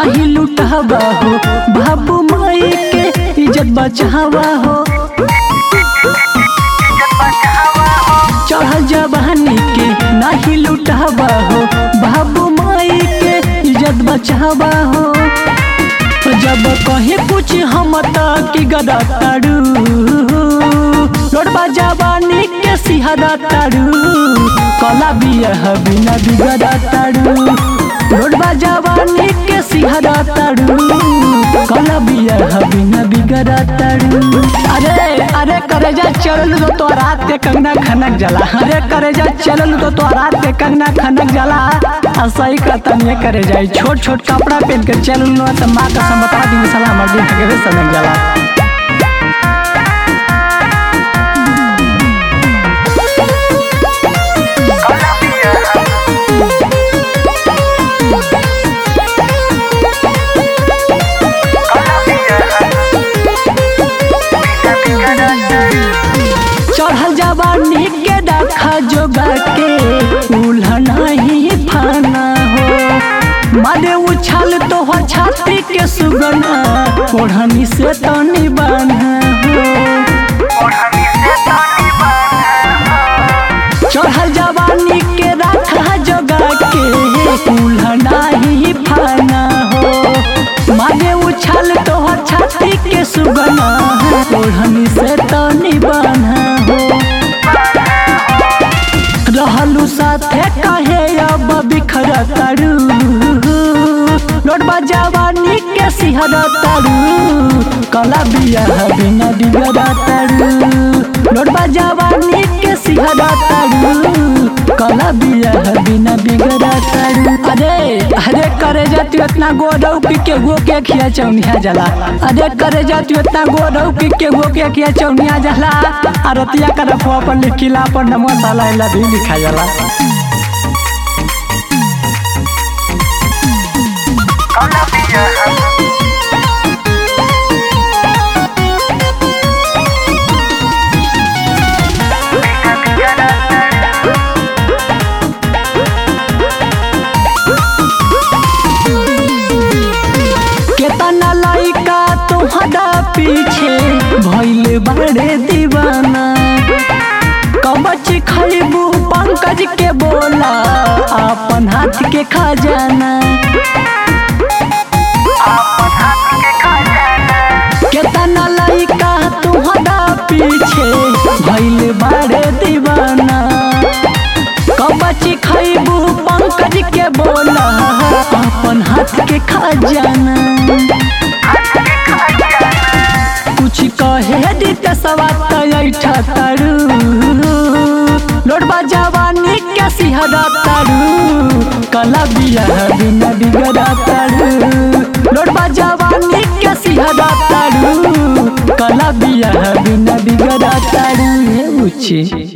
नाही लुटावा हो बाबू माई के इज्जत बचावा हो चढ़ल जवानी के नाही लुटावा हो बाबू माई के इज्जत बचावा हो जब कहे कुछ हम की गदा ताड़ू लोटबा जवानी के सिहरा ताड़ू कला बिया बिना बिगड़ा ताड़ू लोटबा जवानी के सिहरा ताड़ू कला बिया बिना बिगड़ा ताड़ू अरे अरे करे जा चलल तो तो रात के कंगना खनक जला अरे करे जा चलल तो तो रात के कंगना खनक जला असही कहता नहीं करे जाए छोट छोट कपड़ा पहन के चलल न तो माँ का समता दिन साला हमर दिन हगवे सनक जला चढ़ल जवानी के डाखा जोगा के उल्हना ही फाना हो मारे उछाल तो हो छाती के सुगना ओढ़नी से तनी बाना हो चढ़ल जवानी के राखा जोगा के उल्हना ही फाना हो मारे उछाल तो हो छाती के सुगना ओढ़नी से तनी बाना हो रहलू साथे कहे अब बिखर तारू लोटबा जवानी के सिहर तारू कला बिया बिना बिगड़ा तारू लोटबा जवानी के सिहर तारू कला बिया बिना बिगड़ा तारू अरे अरे करे जाती इतना गोरौ की के गो के खिया चौनिया जला अरे करे जाती इतना गोरौ की के गो के खिया चौनिया जला अरतिया कर फो पर लिखिला पर नमो साला इला भी लिखा जाला केतना लइका तुहरा पीछे भइल बड़े दीवाना कबच खैबू पंकज के बोला अपन हाथ के खजाना केतना लइका तुहरा पीछे भइल बड़े दीवाना कबच खैबू पंकज के बोला अपन हाथ के खजाना कुछ कहे दित सवात ऐठा तारू लोटबा जवानी के सिहरा तारू कला बिया बिना बिगड़ा तारू लोटबा जवानी के सिहरा तारू कला बिया बिना बिगड़ा तारू हे उची